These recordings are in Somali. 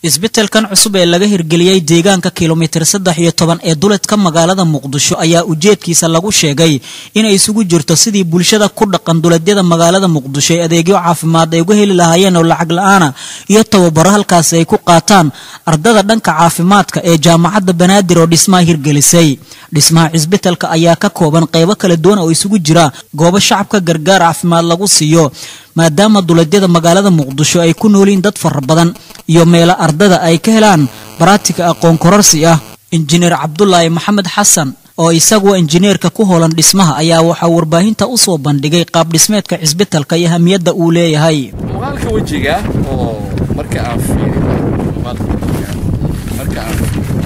isbitaalkan cusub ee laga hirgeliyey deegaanka kilomitir saddex iyo toban ee duledka magaalada muqdisho ayaa ujeedkiisa lagu sheegay inay isugu jirto sidii bulshada ku dhaqan duledyada magaalada muqdisho ee adeegyo caafimaad ay uga heli lahaayeen oo lacag la-aana iyo tababaro halkaasi ay ku qaataan ardada dhanka caafimaadka ee jaamacadda banaadir oo dhismaha hirgelisay dhismaha cisbitaalka ayaa ka kooban qeybo kala duwan oo isugu jira goobo shacabka gargaar caafimaad lagu siiyo maadaama duledyada magaalada muqdisho ay ku nooliin dad fara badan iyo meelo ardada ay ka helaan baraatika aqoon kororsi ah injineer cabdulaahi maxamed xasan oo isaguwa injineerka ku hoolan dhismaha ayaa waxaa warbaahinta u soo bandhigay qaab dhismeedka cisbitalka iyo hamiyadda uu leeyahay muuqaalka wejiga oo marka aan fiiriyo muuqaalka wejiga marka aan fiiriyo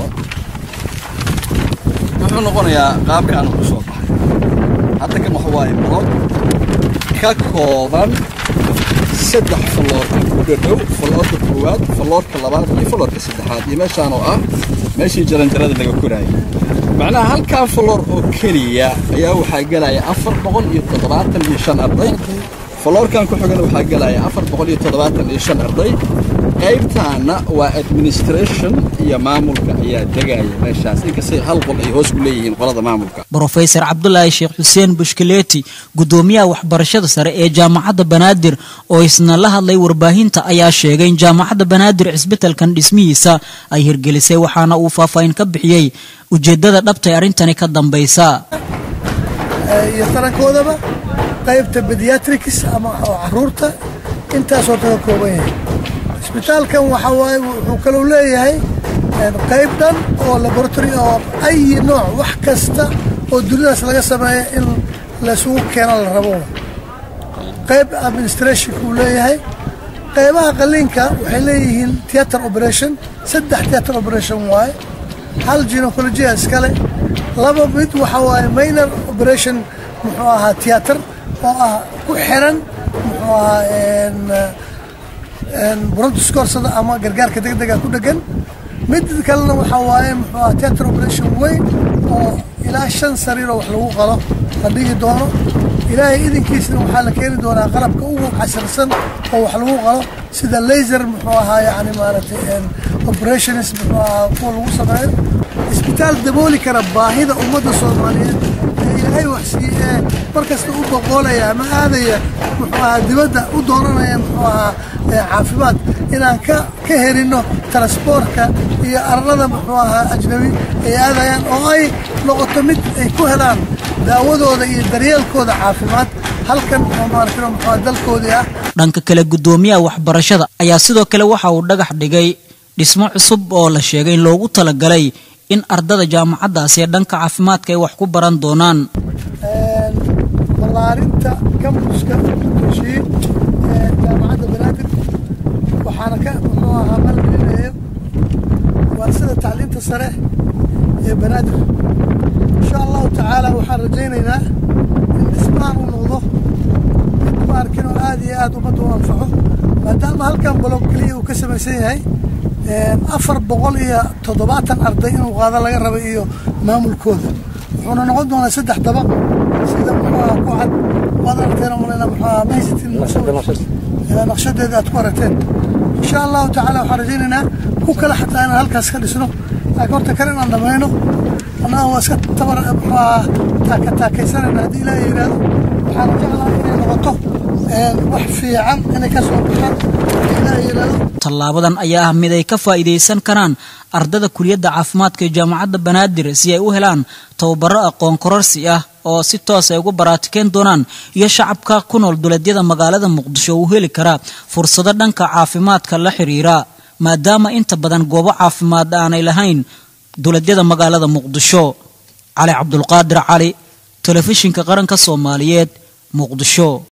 wuxuu noqonayaa qaabka aan ku soo baxay hadda kan waxa waaye blog ka kooban saddex falloorka ku dhadhow falloorka koowaad falloorka labaad iyo falloorka saddexaad iyo meeshaan oo ah meeshii jaranjarada laga koraayay macnaha halkaa falloor oo keliya ayaa waxaa gelaya afar boqol iyo toddobaatan iyo shan arday falloorkan ku xigana waxaa gelaya afar boqol iyo toddobaatan iyo shan arday qaybtaana waa administration iyo maamulka ayaa degaya meeshaas inkastay hal qol ay hoos ku leeyihiin qolada maamulka brofesor cabdulaahi sheekh xuseen bushkileeti guddoomiyaha waxbarashada sare ee jaamacadda banaadir oo isna la hadlay warbaahinta ayaa sheegay in jaamacadda banaadir cisbitalkan dhismihiisa ay hirgelisay waxaana uu faahfaahin ka bixiyey ujeeddada dhabtay arrintani ka dambaysa iyo tarankoodaba qaybta bediatrics ama caruurta intaasoo kaga kooban yahay isbitaalkan waxaa waaye wuxuu kalou leeyahay qayb dhan oo laboratory oo ayi nooc wax kasta oo dunidaas laga sameeya in laysugu keeno la rabo qayb administrationka uu leeyahay qaybaha qaliinka waxay leeyihiin theatre operation saddex theatre operation waaye hal ginecologia iskale laba mid waxaa waaye minor operation muxuu ahaa theatre oo ah ku xiran muxuu ahaa brontoskorsada ama gargaarka degdega ku dhegan mid kalena waxaa waaye muxuu aha theatre operation weyn oo ilaa shan sariiroo wax lagu qalo la dhigi doono ilaahay idinkiisna waxaa la keeni doonaa qalabka ugu casirsan oo wax lagu qalo sida laser muxuu ahaa yani maaragtay operations muxuu ahaa kuwa lagu sameeyo isbitaal dabooli kara baahida ummadda soomaaliyeed ee ilaahay waxsiiye ee markasta u boqoolaya ama aadaya muxuu ahaa dibadda u doonanaya muxuu ahaa caafimaad inaan ka ka helino transboortka iyo arlada muxuu ahaa ajnabi ay aadayaan oo ay noqoto mid ay ku helaan daawadooda iyo daryeelkooda caafimaad halkan oo maaragtay muxuu ahaa dalkoodii ah dhanka kale guddoomiyaha waxbarashada ayaa sidoo kale waxa uu dhagax dhigay dhismo cusub oo la sheegay in loogu talagalay in ardada jaamacaddaasi ee dhanka caafimaadka ay wax ku baran doonaan ballaarinta kambuska toshiin ee jaamacadda banaadir waxaana ka muxuu ahaa maalgelinayo waa sida tacliinta sare ee banaadir insha allahu tacaala waxaan rajaynaynaa in dhismahan uu noqdo mid maarkin oo aada iyo aada ummadda u anfaco maadaama halkan balog keliya uu ka samaysan yahay afar boqol iyo toddobaatan arday inuu qaado laga raba iyo maamulkooda wuxuuna noqon doonaa saddex dabaq sida muxuu aha ku cad waad aragteen malena muxuu aha mahaysatin naqshadeeda aad ku aragteen insha allahu tacaala waxaan rajaynaynaa ku kale xataa inaan halkaas ka dhisno laakiin horta kale inaan dhamayno annaga waa iska tabar muxuu aha taaka taakaysanayna haddii ilaaha yidhaahdo waxaan jeclahay inay noqoto wax fiican inay ka soo baxaan haddii ilaaha yidhaahdo tallaabadan ayaa ah mid ay ka faa'iidaysan karaan ardada kuliyadda caafimaadka ee jaamacadda banaadir si ay u helaan tababaro aqoon kororsi ah oo si toos ay ugu baraatikeen doonaan iyo shacabka ku nool duleedyada magaalada muqdisho uu heli karaa fursado dhanka caafimaadka la xiriira maadaama inta badan goobo caafimaad aanay lahayn duleedyada magaalada muqdisho cali cabdulqaadir cali telefishinka qaranka soomaaliyeed muqdisho